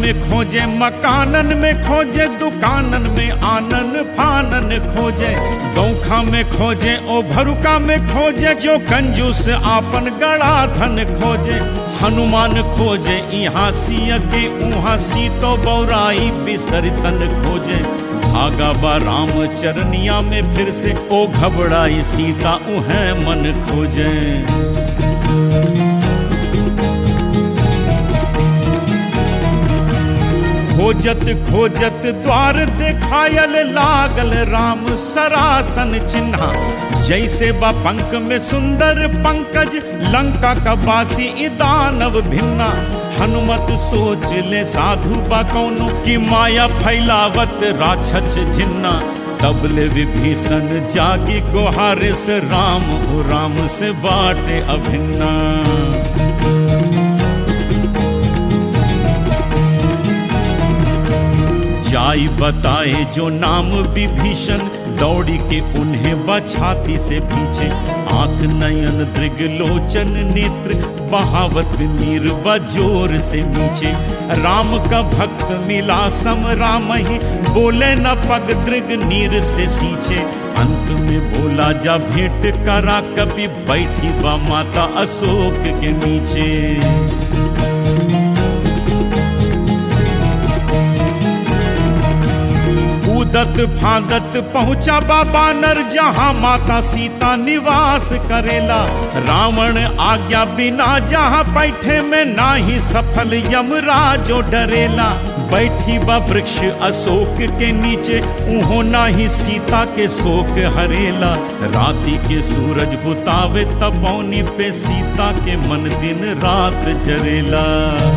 में खोजे मकानन में खोजे दुकानन में आनन फानन खोजे गौखा में खोजे ओ भरुका में खोजे जो कंजूस आपन गड़ा धन खोजे हनुमान खोजे यहाँ सिय के उहाँ सीतो बौराई बिसरितन खोजे भागा बा राम चरनिया में फिर से ओ घबराई सीता उहे मन खोजे खोजत खोजत द्वार देखायल लागल राम सरासन चिन्हा जैसे बा पंख में सुंदर पंकज लंका का बासी इदानव भिन्ना हनुमत सोच ले साधु बा कौनो कि माया फैलावत राक्षस झिन्ना तबले विभीषण जागी गोहारे से राम ओ राम से बाटे अभिन्ना जाई बताए जो नाम विभीषण दौड़ी के उन्हें बछाती से पीछे आंख नयन दृग लोचन नेत्र बहावत नीर बजोर से नीचे राम का भक्त मिला सम राम ही बोले न पग दृग नीर से सींचे अंत में बोला जा भेंट करा कभी बैठी बा माता अशोक के नीचे कूदत फांदत पहुंचा बाबा नर जहां माता सीता निवास करेला रावण आज्ञा बिना जहां बैठे में ना ही सफल यमराजो डरेला बैठी बा वृक्ष अशोक के नीचे उहो ना ही सीता के शोक हरेला राति के सूरज बुतावे तपौनी पे सीता के मन दिन रात जरेला